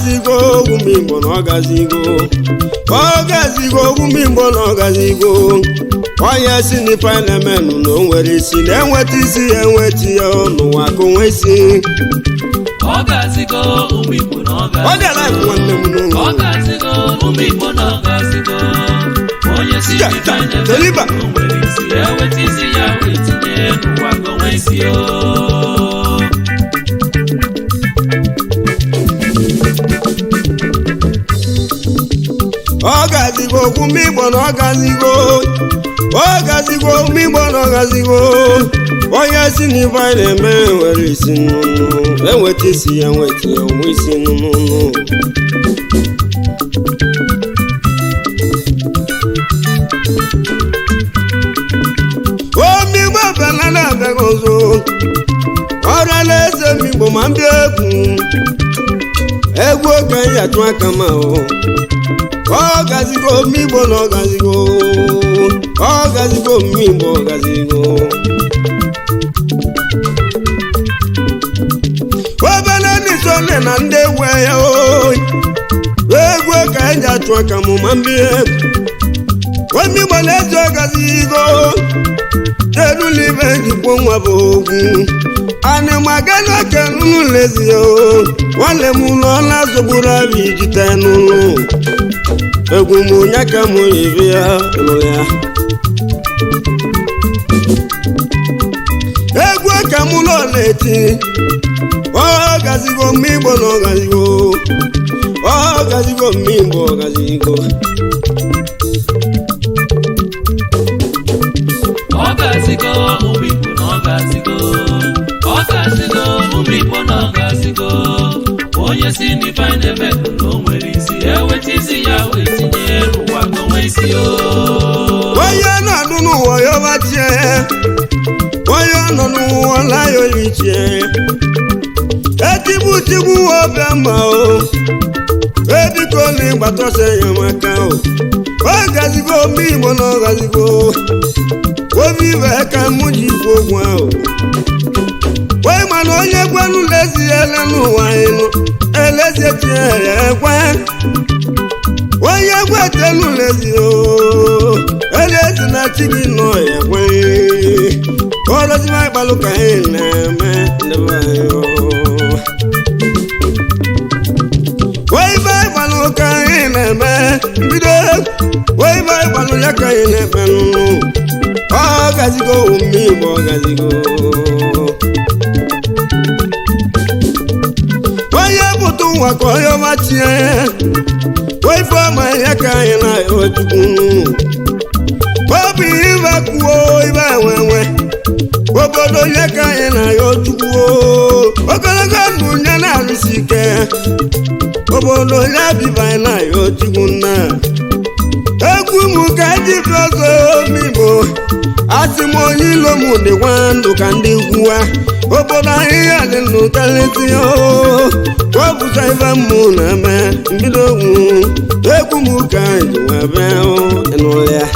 gazigo ogwu m igbo na ọ gazigo ọ gazigo ogwu m igbo na ọ gazigo onye si n'ife na-emenụ na o nwere isi na-enweta isi ya enweta ya n'ụwa ka onwe isi ọ gazigo ụmụ igbo na ọ ọ gara gazigo nwanne m n'ụlọ ọ gazigo ụmụ igbo na ọ gazigo onye si Ja, n'ife ja, na-eme Toliba. o nwere isi ya weta isi ya wee tinye n'ụwa ka onwe isi o ọ gazigo okwu m igbo na ọ gazigo ọ gazigo okwu igbo na ọ gazigo onye si n'ife anyị na-eme nwere isi nnụnụ enweta isi ya enweta ya onwe isi nnụnụ omigbo bịala na-abịaghị ọzọ ọrụ alaeze m igbo ma mbịa egwu egwu oge anyị atụ aka ma ọ ọ gazigo mmigbo na ọ gazigo ọ gazigo mmigbo ọ gazigo obele ndị sole na ndị egwu ya oyi egwu ka anyị ji atụ aka mụ ma mbịa egwu omigbo na-eji ọ gazigo telulibe jikwo nwa bụ ogwu anịmagana ke nunu lezi o nwanne m ụlọ na-azọgburu abịa ijite n'ụlọ egwu m onye ka m yiri ya nụ ya egwu ka m ụlọ na-eti ọ gazigo mma igbo na ọ gazigo ọ gazigo mma igbo ọ gazigo ọ gazigo ụmụ igbo na ọ gazigo ọ gazigo ụmụ igbo na ọ gazigo onye si n'ife anyị na-eme na o nwere isi eweta isi ya wee tinye n'ụwa ka onwe isi o onye nọ n'ụwa ya ọbachie onye nọ n'ụwa la ya oyichie etigbu tigbu ọbịa ma o ebiko na ịgbatọsa enyemaka o ọ gazigo mma igbo na ọ gazigo obi ibe ka mụ ji ikwu okwu ahụ wee mana onye gwenu leziele n'ụwa ịnụ elezie tinyere ekwe onye gwetelu lezi o elezi na chi gị nọ ya ekwe ọrọziba ịkpalụ ka anyị na-eme ndị be anyị o. Waibe ịgbalụ ka anyị na-eme mbido waibe ịgbalụ ya ka anyị na-eme nụ ọ gazigo ome igbo ọ gazigo onye bụtụ nwa ka onye ọma tie waife ọma ya ka anyị na-ayọ chukwu obi ibe kwuo ibe enwenwe obodo ya ka anyị na-ayọ chukwu ogologo ndụ nye na-arụsi ike obodo ya biba na ya ochukwu nna egwu m ka ji bi ọzọ omigbo asị m onye ilo m dịkwa ndụ ka ndị kwuwa obodo ahịhịa dị ndụ karịsịa wepụta ife mmụ na-eme mbido ogwu egwu m ka ji wee bịa n'ụlọ ya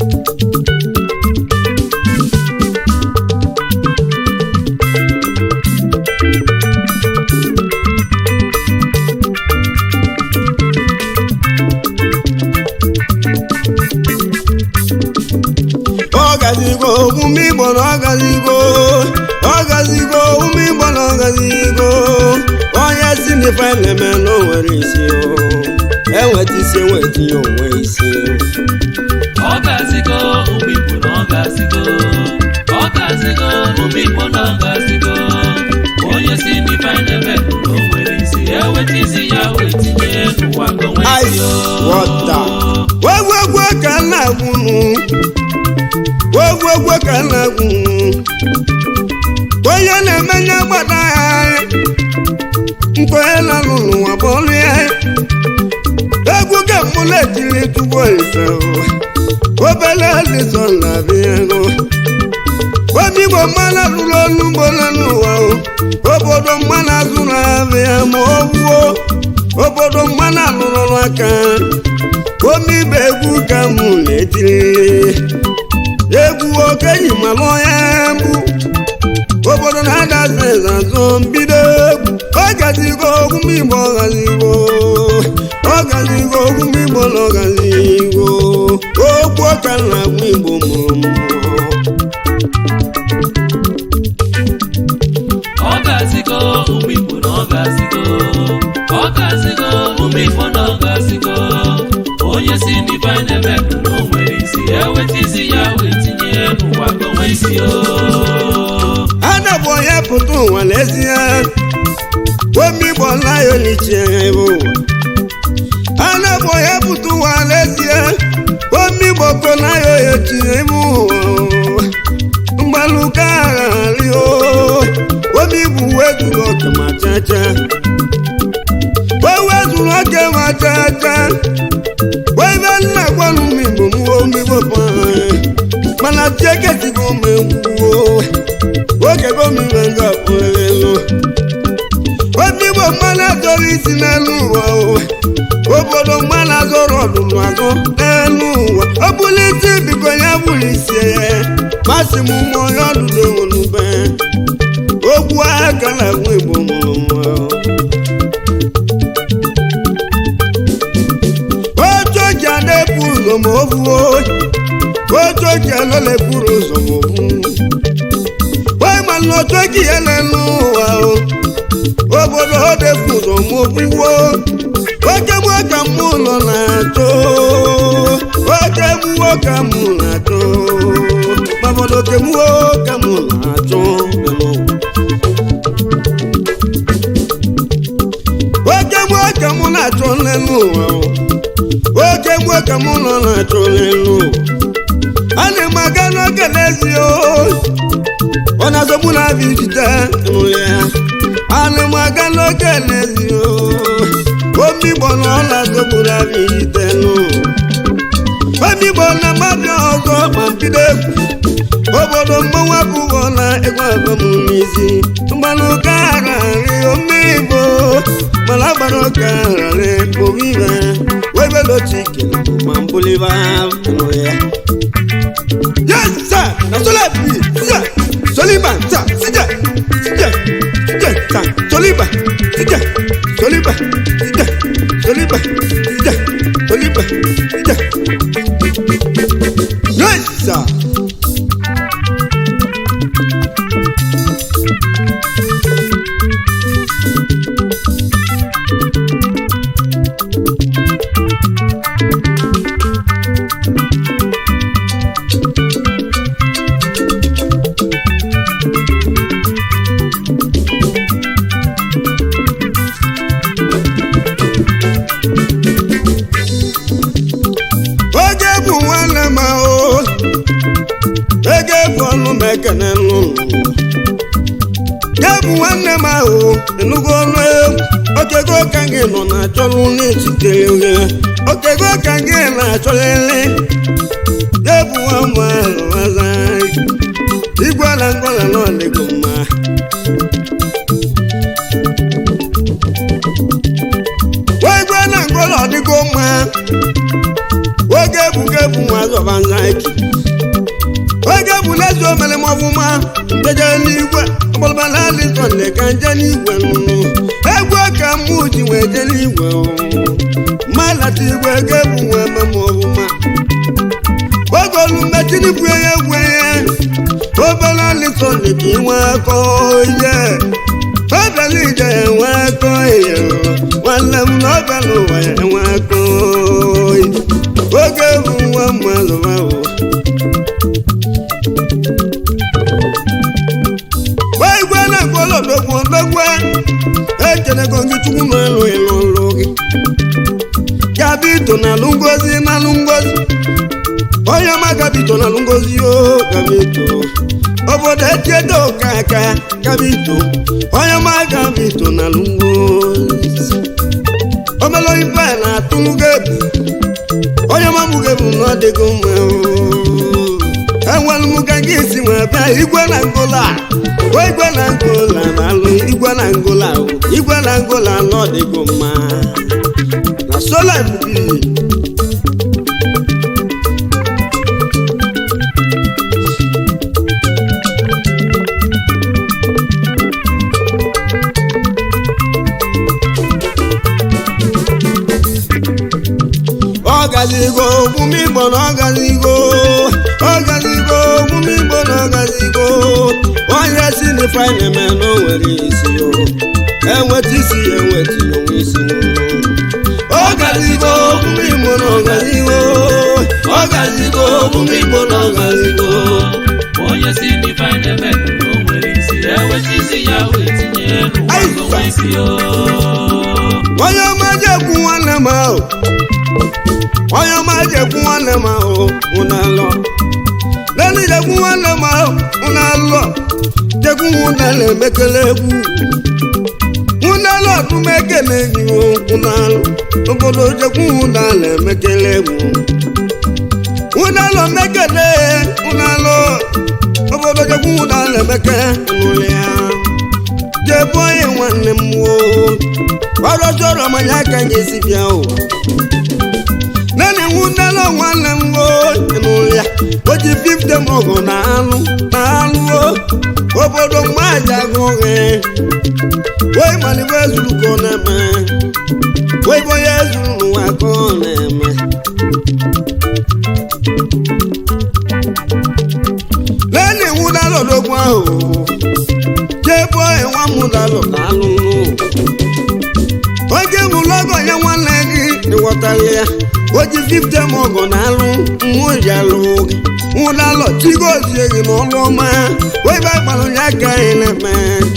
ọgazigo ụmụ igbo na ọgazigo ọgazigo ụmụ igbo na ọgazigo onye si n'ife na-eme na o nwere isi o enweta isi enweta ya onwe isi ọ gazigo ụmụ igbo na ọ gazigo ọ gazigo ụmụ igbo na ọ gazigo onye si n'ife anyị na-eme na o nwere isi eweta isi ya wee tinye n'ụwa ka onwe isi ice o water wegwegwe ka m na-agwụnụ wegwegwe ka m na-agwụnụ onye na-emenye gbada ya nkwenye na-alụ n'ụwa bụ ọrụ ya egwu ka mụla ejiri tugbo ise obele alịsọ na-abịa ego obi igbo mmanụ azụrụ ọnụ ugbo n'ụwa o obodo mmanụ azụrụ abịa ma ọ wuo obodo mmanụ alụrụ ọrụ aka omibe egwu ka mụ na-etiri egwu okenyi mara onye mbụ obodo na-adazi eze azụ mbido egwu ọ ọgazigo ogwume igbo ọgazigo ọgazigo ogwume igbo na ọgazigo okwu ọka na agwa igbo mụrụ mmụọ ọ gazigo ụmụ igbo na ọ gazigo ọ gazigo ụmụ igbo na ọ gazigo onye si n'ife anyị na-eme bụ na o nwere isi eweta isi ya wee tinye n'ụwa ka o nwee isi o ana bụ onye pụta ụwa n'ezie omigbo nayo n'ichie ebe ụwa ana bụ onye pụta ụwa n'ezie omigbo ko nayo echi ebe ụwa mgbaluka aghari o omigbo wezuru oke ma chacha o wezuru oke ma chacha webe nna gwanụ mmigbo mụọ omigbo pa mana tieketigo m egwuo oge gomina ga-apụlelu omigbo mmanụ azọrọ isi n'elu ụwa o. obodo mmanụ azọrọ ọdụmụ azụ n'elu ụwa ọ bụrụ isi biko ya bụrụ isi ya masị m ụmụ onye ọdụdụ enwenube okwu aka na agwa igbo mụrụ nwa otu oji a na-ebu ụzọ ma o buo otu oji a nọ na-eburu ụzọ ma o buo wee ma na otu oji ya n'elu ụwa o obodo ọ na-ebu ụzọ ma o buwo oke m ka mụ nọ na-achọ oke mụwo ka mụ na-achọ ma obodo oke mụwo ka mụ na-achọ n'elu ụwa. oke mụọ ka mụ na-achọ n'elu ụwa o. oke mụọ ka mụ nọ na-achọ n'elu ụwa ana m aga n'oge n'ezie o ọ na-azọgbu na-abịa ijite nụ ya ana m aga n'oge n'ezie o omigbo na ọ na-azọgbu na-abịa ijite nụ omigbo na mmadụ ọzọ ma mbido egwu obodo mmanwụ abụghọ na egwu abam n'isi mgbanụka ararị omigbo mana agbara ụka ararị omibe webelochike ma mbụliba nụ ya Yes, sir. Na sola bi. Sija. Soliba. Sir. Sija. Sija. Sija. Sir. Soliba. Sija. Soliba. Sija. Soliba. Sija. Soliba. Sija. Yes, sir. oge bụ nwanne m ahụ ege bụ ọnụ m ekene n'ụlọ ya bụ nwanne m ahụ enugo ọnụ egwu okego ka gị nọ na-achọrụ n'echitere ohe okego ka gị na-achọrịrị ya bụ nwamba ahụ aza igwe na ngwala na ọdịgo mma wa igwe na ngwala ọdịgo mma oge ebuga ebu nwa zọba nzaiki oge bụ lezi omere m ọfụma njeje n'igwe ọgbọlọbala alison dị ka nje n'igwe nụnụ egwu ka mụ ji wee je n'igwe mmalata igwe ego ebu nwa eme m ọfụma oge olu mmetinibu ya egwu ya obere alison dị ka inwe akọ ihe obere ije ya enwe akọ ihe nwanne m na obere ụwa ya enwe akọ ihe oge bụ nwa mmadụ ahụ gwa igwe na-agwọla odogwu odogwu ekelego gị chukwu n'elu ịlụ ọlụ gị gabito na alụ ngozi na alụ ngozi onye ọma gabito na alụ ngozi o gabito obodo echiedo ka aka gabito onye ọma gabito na alụ ngozi omelo ife na-atụlụ gị ebu onye mamụge bụ na ọ dịgo mma enwere m ka gị si nwe bịa igwe na ngola o igwe na ngola na-alụ igwe na ngola o, igwe na ngola na ọ dịgo mma na sola mbi na ọgazigo ọgazigo omume igbo na ọgazigo onye si n'ife anyị na-eme na o nwere isi o enweta isi ya enweta onwe isi ọgazigo omume igbo na ọgazigo ọgazigo omume igbo na ọgazigo onye si n'ife anyị na-eme na o nwere isi eweta isi ya wee tinye n'ụwa onwe isi o onye ọma jekwu nwanne m ahụ onye ọma jekwu nwanne m ahụ ụnalọ lẹ́nu jekwu nwanne m ahụ ụnalọ jekwu ụnalọ emekele egwu ụnalọ ọdụmekele gị ụnalọ obodo jekwu ụnalọ emekele egwu ụnalọ mekele ụnalọ obodo jekwu ụnalọ emekele ụnụlụ ya jebu onye nwanne m woo ọrụ chọrọ manya aka anyị esi bịa ụwa nene nwụdala nwanne m n'ụlọ ya o ji fifte m ọgụ na alụ na alụ obodo mmaja agụghị wee malibe ezuru ka ọ na-eme wee bụ onye ezuru n'ụwa ka ọ na-eme nene nwụdala odogwu ahụ jebe nwa m dalụ na alụ oge bụrụ ọgọ ya nwanne gị ịghọtara ya o ji fifte m ọgọ na alụ mmụọ ji alụ gị nwụdalọ chigozie gị n'ọlụ ọma wee be gbalụ ya aka anyị na-eme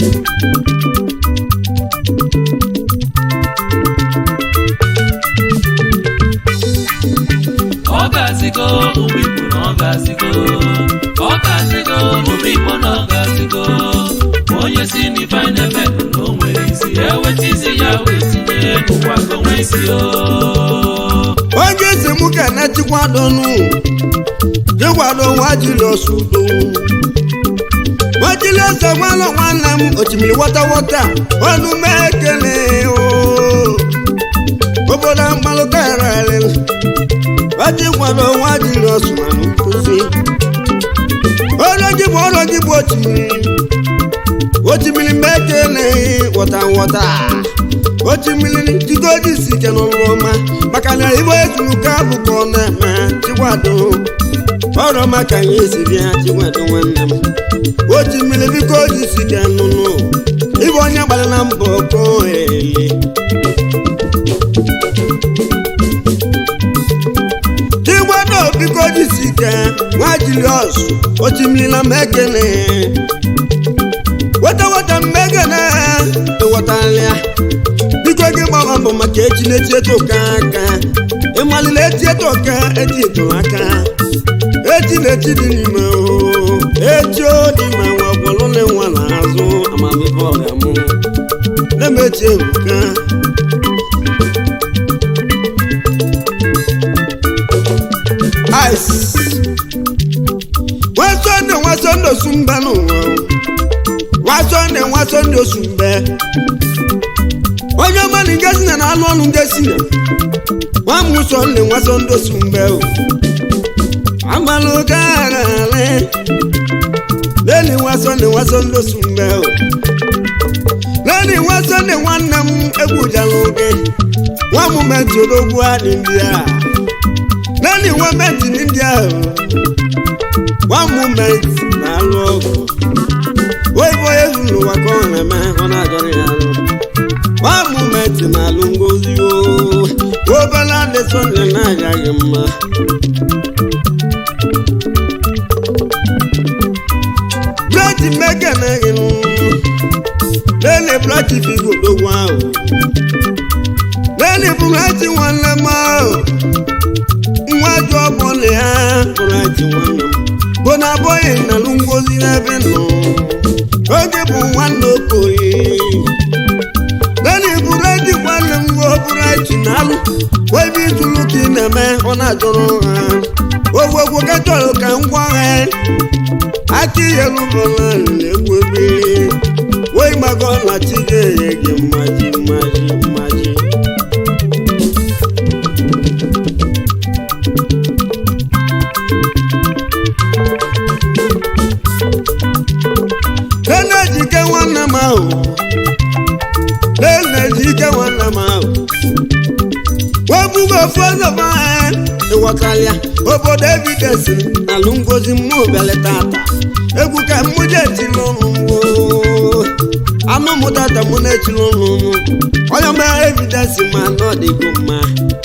ọ gazigo ụmụ igbo na ọ gazigo ọ gazigo ụmụ igbo na ọ gazigo onye si n'ife anyị na-eme na o nwere isi eweta isi ya wee tinye n'ụwa onwe isi o onye si mụ ka na chikwadonu jikwado nwa jiri ọsụdo nwajili eze gbalụ nwanne m osimiri wọta wọta ọnụ m ekele o obodo mmalụ karịrị wajikwado nwa jiri ọsụmanụ nkụzi ọrụ gị bụ ọrụ gị bụ osimiri osimiri m ekele wọta wọta osimiri jigoji si ike n'ọrụ ọma maka na igbo ezuru ka bụ ka ọ na-eme chikwado ọrụ maka anyị esi bịa chikwado nwanne m osimiri biko ji si ike nụnụ ịbụ onye gbara na mbọ ka o ele chikwado biko ji si ike nwa jilios osimiri na m ekele weta weta mmegene ịghọtalịa biko gị gbara mbọ maka echi na-eti eto ka aka ịmalile eti eto ka eti eto aka echi na-eti dị n'ime o echi o dị ma nwa gwọlụle nwa n'azụ amamife ọgamụ na-emechi ebuka ice nwasonde nwasonde osumba n'ụwa nwasonde nwasonde osumbe onye ọma na ngesi na na-alụ ọlụ ngesi na nwa m ụsọ nne nwasonde osumbe o amalụ garale leni nwasonde nwasonde osumbe o leni nwasonde nwanne m egwujala oge nwa m menti odogwu adị ndị a leni nwa menti ndị ahụ nwa m menti na-alụ ọgụ oyibo ezuru ụwa ka ọ na-eme ọ na-ajọrọ ya alụ nwa m menti na-alụ ngozi o obela ndị sonde na-agaghị mma blati mekeneghị lele blati figo dogwu ahụ lele blati nwanne m ahụ nwa jụ ọbọla ya blati nwanne m bụ na abụghị nalụ ngozi n'ebe nọ oge bụ nwanne okoye lele blati nwanne m go blati na-alụ ebe itulu ka ị na-eme ọ na-ajọrọ ha ogwogwo ka chọrọ ka m gwa ha aka ihe lụbọla na-egwu ebe wee gbago na chi ga-enye gị mmaji mmaji mmaji na-ejike nwanne m ahụ na-ejike nwanne m ahụ webugo ofu ọzọ ma ịghọtalịa obodo evidence alụ ngozi mmụ bịala tata egwu ka mụ ji etili ọnụ mgbo anụ mụ tata mụ na-etili ọnụ mụ onye ma evidence ma na ọ dịgo mma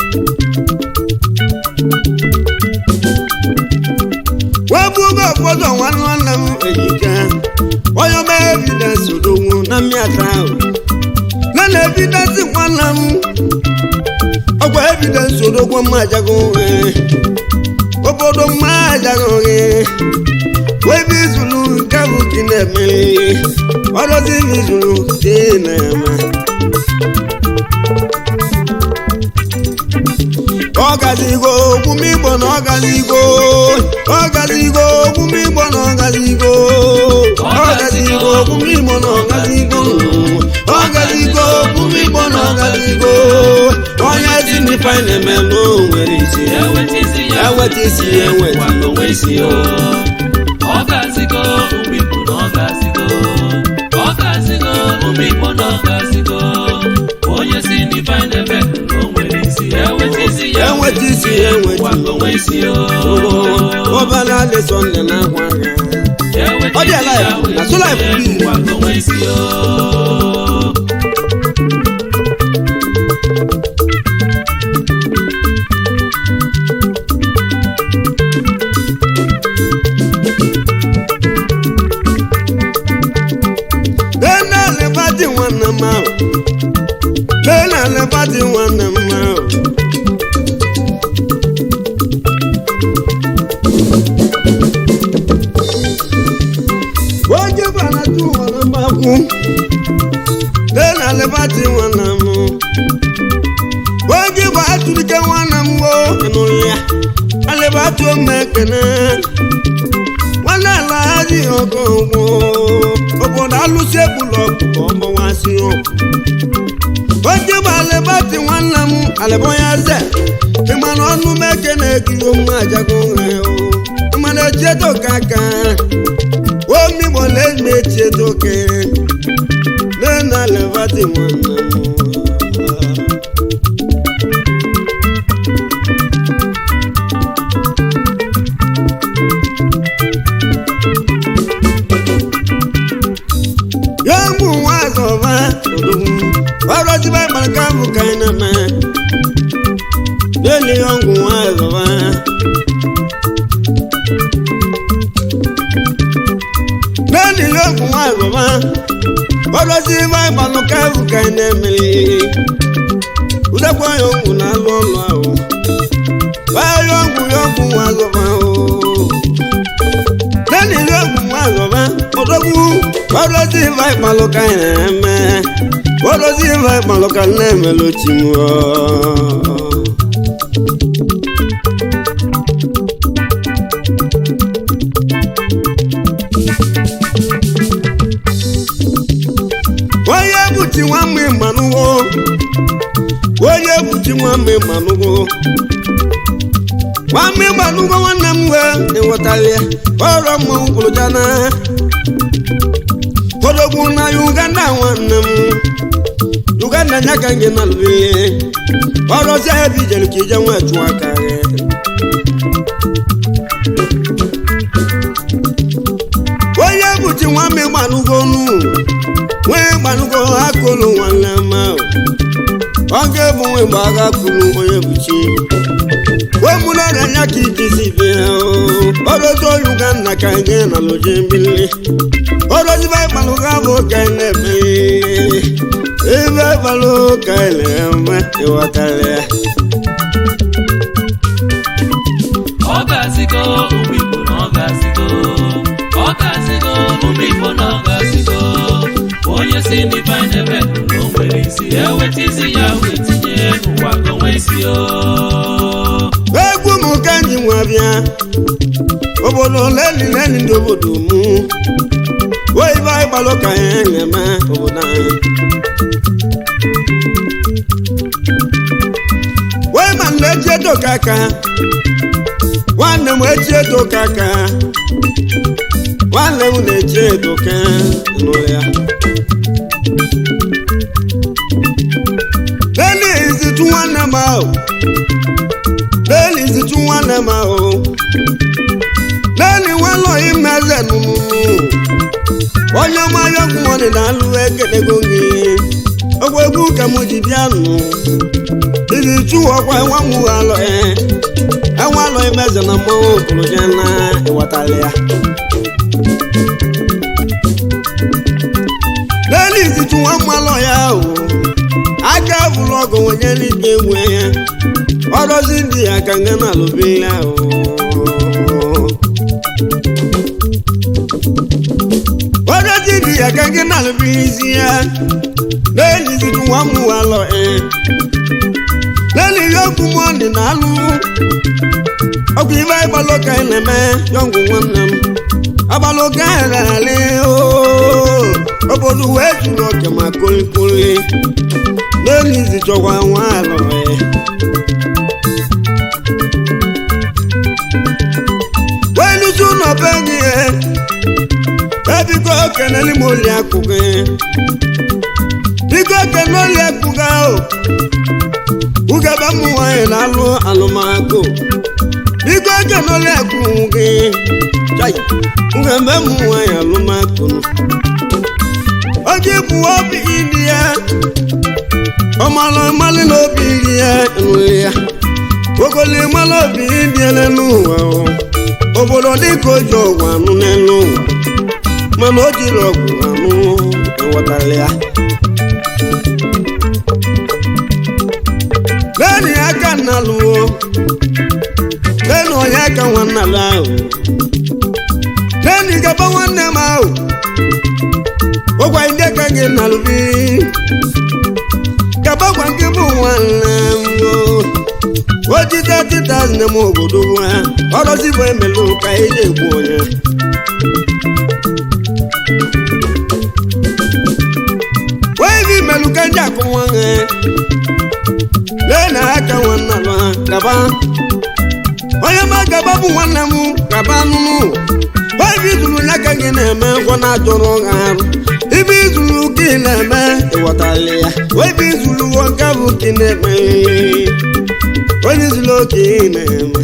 webugo ụfọdụ nwanne nwanne m ejike onye ma evidence odogwu na mmịata ahụ na na evidence nwanne m ọgwa evidence odogwu mma ajago nwe obodo mma ajago gị webe izulu nke bụ gị na-emeri ọrụzi izulu dị na-eme ọgazigo omume igbo na ọgazigo ọgazigo omume igbo na ọgazigo ọgazigo omume igbo na ọgazigo ọgazigo omume igbo na ọgazigo onye si n'ife na-eme n'o nwere isi ewetizi ya eweta isi ya eweta gwa onwe isi o ọ gazigo ụmụ igbo na ọ gazigo ọ gazigo ụmụ igbo na ọ gazigo onye si n'ife na-eme na o nwere isi ewetizi ya enweta isi ya gwa enweta onwe isi o ọbala alesonde na akwa agha Ọ dị alive, na so life be. gwa onwe isi o Lena lebati nwanne m ahụ Lena lebati nwanne m ahụ Oge bara tu nwanne m akwụ Lena lebati nwanne m Oge bụ atụrụke nwanne m wo ịnụrụ ya alebati ome ekene nwanne ala adị ọgọ ụgbọ obodo alụsị egbula ọkụkọ ọgbọwasị ọkụ onye bụ alịbatị nwanne m alịbọnya ze ịmana ọnụ meke na-ekiri ụmụ ajago nwe ịmana echiedo ka aka omigbo na-eme echiedo ke nena alịbatị nwanne m ya mụ nwa azọba odogwu ọrọziba gbaraka bụ ka anyị na-eme n'eli ọgwụ nwa azọba n'eli ọgwụ nwa azọba ọrọziba gbaraka bụ ka anyị na-emeli udekwa ya ọgwụ na-alụ ọlụ ahụ baa ya ọgwụ ya ọgwụ nwa azọba ahụ lẹ́nu ìlú ògùn wà lọ́ba ọdọ́gún ọdọ́ sí ìfà ìpàlọ́kà ẹ̀ẹ́mẹ́ ọdọ́ sí ìfà ìpàlọ́kà lẹ́ẹ̀mẹ́ ló ti mú ọ. wọ́n yẹ bùtì wọn mú ìmọ̀nùwó wọ́n yẹ bùtì wọn mú ìmọ̀nùwó wàmí gbanugo nwanne m wee ịghọtali ọrụ mmanwụ kwuru jana odogwu na uganda nwanne m uganda nya ka nge na lụrụ ọrụ ọzọ ebe ijere ka ije nwa chụọ aka gị onye bụchi nwamị gbanugo nu nwee gbanugo akụlụ nwanne m ahụ ọ ga-ebu nwe mgbe agha kụrụ onye bụchi wemụlọrịa anya ka ijizi bịa ọrụzi uganda ka anyị na loje mbili ọrụziba ịgbalụ ga bụ ka anyị na-eme ebe balụ ka anyị na-eme ịghọtara ya ọ gazigo ụmụ igbo na ọ gazigo ọ gazigo ụmụ igbo na ọ gazigo onye si n'ife na-eme na o nwere isi eweta isi ya wee tinye n'ụwa ka onwe isi o egwu m ka anyị nwa bịa obodo leli leli ndị obodo mụ oyibo ịgbalụ ka anyị na-eme obodo anyị wee ma na-eji edo ka aka nwanne m eji edo ka aka nwanne m na-eji edo ka nụrụ ya leli izitu nwanne m ahụ leli izitu nwanne nwanne m ahụ naanị nwalọ imeze nụnụ onye ọma yọgwụ nwanne na-alụ ekelego gị ogwe egwu ka m ji bịa nụ iji chụwa ọkwa nwa m alọ enwe alọ imeze na mmanwụ okoroje na ịwatala ya naanị izichu nwa mmalọ ya ahụ aka bụrụ ọgụ onye n'ike nwe ya ọrọzi ndị ya ka nga na alụbe ya ahụ ọrọzi ndị ya ka nga na alụbe isi ya naanị izichu nwa m alọ ee naanị ihe okwu m ọ dị na alụ ọkụ ibe ịgbalụ ka ị na-eme yọngwụ nwanne m agbalụ ka ị na-alị ooo obodo wee juru oke ma kolikoli n'elu izi chọkwa nwa alọ wee nusu ụlọ be gị ebiko keneli m oli akụ gị biko kene oli akụ gị ahụ ugebe ụmụ nwanyị na-alụ alụmakụ biko kene oli akụ gị chai ugebe ụmụ nwanyị alụmakụ oge bụ obi ili ya ọmalụ mmalị n'obi ili ya nri ya ogoli mmalụ obi ili ya n'ụwa obodo dịka oji ọgwụ anụ n'elu ụwa mana o jiri ọgwụ anụ ewetara ya leni aka nnalụo leni onye aka nwannalụ ahụ leni gaba nwanne m ahụ ụgwa ndị ka gị nalụbi gabagwa nke bụ nwanne m ojide tita nne m obodo nwa ọrọzibụ emelụ ka eji egbu onye wee bi melụ ka ndị akụ nwa ha lee na aka nwanne m gaba onye ma gaba bụ nwanne m gaba nụnụ obi zuru n'aka gị na-eme ngwọ na-ajọrọ ha arụ ibe izuru ka ị na-eme ịghọtali ya obi izuru nwoke bụ ka ị na-eme onye zuru oke ị na-eme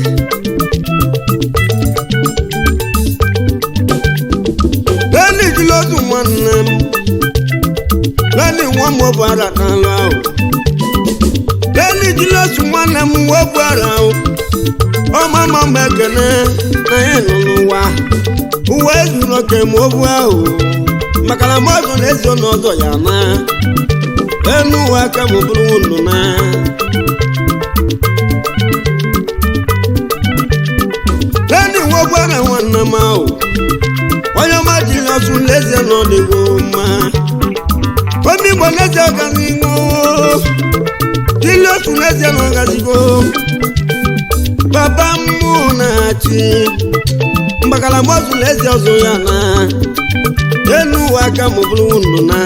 leni jụrụ otu nwanne m leni nwa m bụ ara n'alụ ahụ leni jụrụ otu nwanne m nwa bụ ara ahụ ọma ma mgbe ekene na ya nọ n'ụwa uwe zuru oke ma obu ahụ maka na mmadụ na-ezi n'ọzọ ya na enu uwe aka ma bụrụ ndụ na leni nwe gwara nwanne m ahụ onye ọma ji ọsụ lezie n'ọdịgo mma omi igbo lezie ọganihu dili otu lezie n'ọgazigo baba mmụ na-achị mgbakala mọzụ na ezi ọzọ ya na elu ụwa aka ma bụrụ ndụ na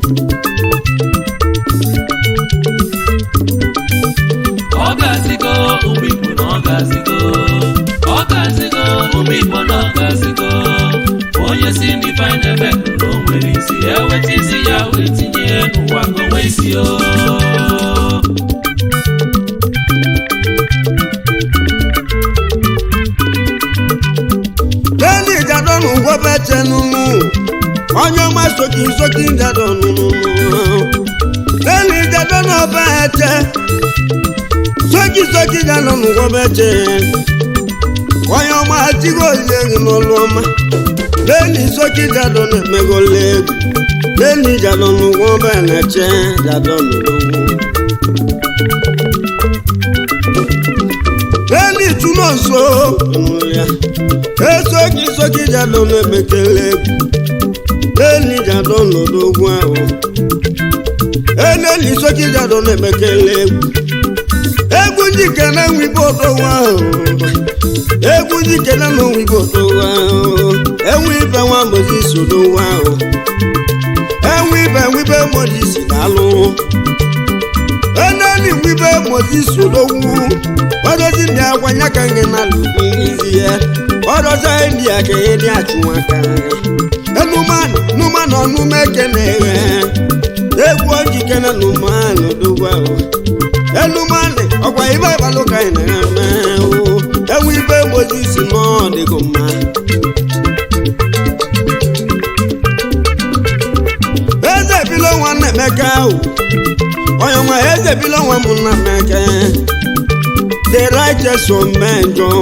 ọ ga-asịgo ụmụ igbo na ọ ga-asịgo ọ ga-asịgo ụmụ igbo na ọ ga-asịgo onye si n'ife anyị na-eme na o nwere isi ya weta isi ya wee tinye n'ụwa ka onwe isi o leni jadọ n'ụgwọ beche n'ụmụ onye ọma soki soki jadọ n'ụmụ leni jadọ n'ọba eche soki soki jadọ n'ụgwọ beche onye ọma atigo ozie gị n'ọlụ ọma leni soki jadọ na-emegole egwu leni jadọ n'ụgwọ beche jadọ n'ụgwọ leni tụnọ nso ịnụrụ ya esoki soki jadọ na-emekele egwu leni jadọ n'odogwu ahụ eleni soki jadọ na-emekele egwu egwu njike na nwibo odogwu ahụ egwu njike na nwibo odogwu ahụ enwe ibe nwa mozis odogwu ahụ enwe ibe nwibe mozis na-alụ eneni nwibe mozis odogwu ọdọzi ndị agwanya ka gị na alụ izi ya ọdọzi ndị a ka ihe dị achụmaka enumanụ numanụ ọnụma ekene eghe egwu ojike na numanụ dogwu ahụ enumanụ ọkwa ibe ịbalụ ka anyị na-eme enwe emeka ahụ onye ọma eze bila nwa m nna emeka the righteous omenjọ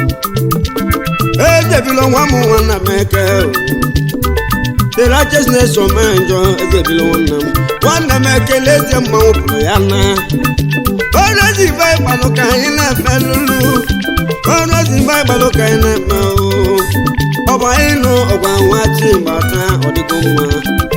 eze bila nwa m nwanna emeka the righteousness omenjọ eze bila nwanna m nwanna m ekele eze mmanwụ pụrụ ya na ọrụ ezi baịbalụ ka anyị na-eme lulu ọrụ ezi baịbalụ ka anyị na-eme oo ọ bụ anyị nụ ọgwa nwa chi gbata ọdịgo mma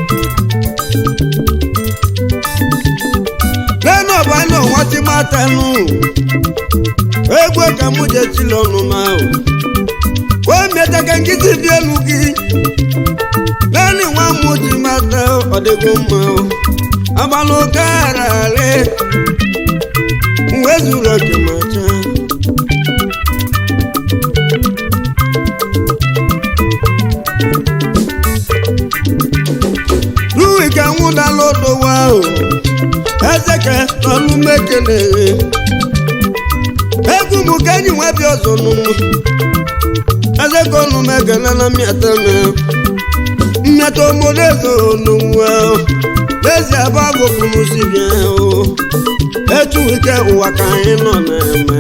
lẹ́nu ọ̀bá náà wọ́n ti máa tẹnu egwu ka mú jẹ ti lọ́nu máa o wọ́n mẹ́ta kẹ́kí ti bí elugi lẹ́nu wọn mú ti máa tẹ ọ̀dẹ́gun mọ́ o abalọ kára rẹ̀ nwe zuru oke máa tẹ. Lúwì kẹ́ ń dá lódò wá o ezeke n'ọnụ mekele egwu m ka enyi nwa bịa ọzọ n'ụmụ ezeke ọnụ mekele na mmịata me mmịata obodo eze n'ụwa n'ezie bụ agụpụrụ si bịa o etu ike ụwa ka anyị nọ na-eme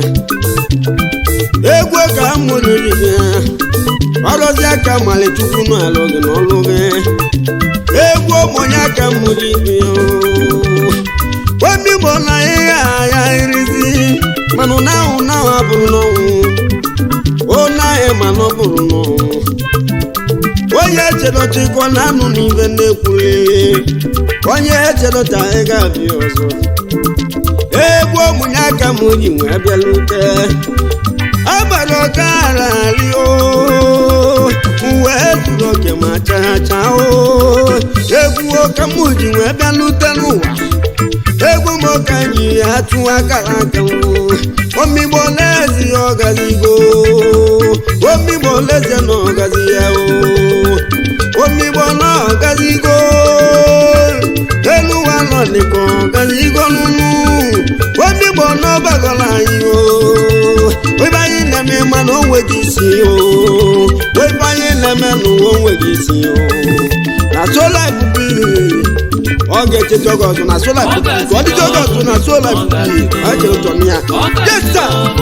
egwu ka mụnyiri bịa ọrụzi aka malichukwu n'alụ gị n'ọlụ gị egwu ụmụnye aka mụnyiri bịa o omi bụ na ihe agha irizi mana ụna ahụ na ahụ abụrụ n'ọnwụ ụna ahụ mana ọ bụrụ n'ọnwụ onye echedọchikọ na anụ n'ibe na-ekwuli onye echedọcha ị ga-abịa ọzọ egwu ụmụnye aka m ji wee bịalute agbara ọkara rio uwe zuru oke ma chacha o egwu ọka m ji wee bịalute n'ụwa egwu m ka anyị atụ akara aka omigbo n'ezi ọgazigo omigbo n'eze na ọgazi ya o omigbo na ọgazigo elu ụwa nọ dịka ọgazigo nunu omigbo na ọbagola anyị o ebe anyị na-eme mana o nweghị isi o ebe anyị na-eme n'ụwa o nweghị isi o na sola ibubu ọ ga-echeta oge ọzọ na sola ibubu ọ dịcha oge ọzọ na sola ibubu ọ chere ụtọ na ya jesa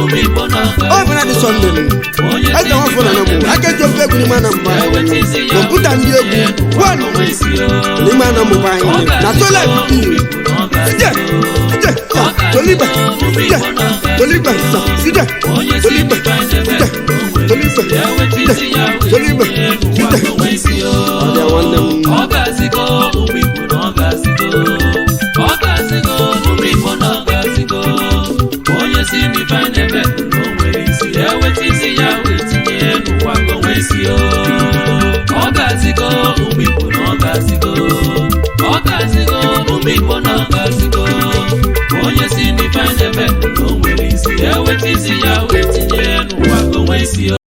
ọ bịara dị sọnde eze nwafọ na namụ aka eji ofe egwu n'ime anambra kọmputa ndị egwu wan n'ime anambra anyị na sola ibubu sije sije sa toliba sije toliba sa sije toliba sije toliba sije toliba sije ọ dị nwanne m ọ ga-asịgo ụmụ igbo na ọ ga-asịgo ọ ga-asịgo ụmụ igbo na ọ ga-asịgo onye si n'ife na-eme na o nwere isi eweta isi ya wee tinye n'ụwa ka o nwee isi o ọ ga-asịgo ụmụ igbo na ọ ga-asịgo ọ ga-asịgo ụmụ igbo na ọ ga-asịgo onye si n'ife na-eme na o nwere isi eweta isi ya wee tinye n'ụwa ka o nwee isi o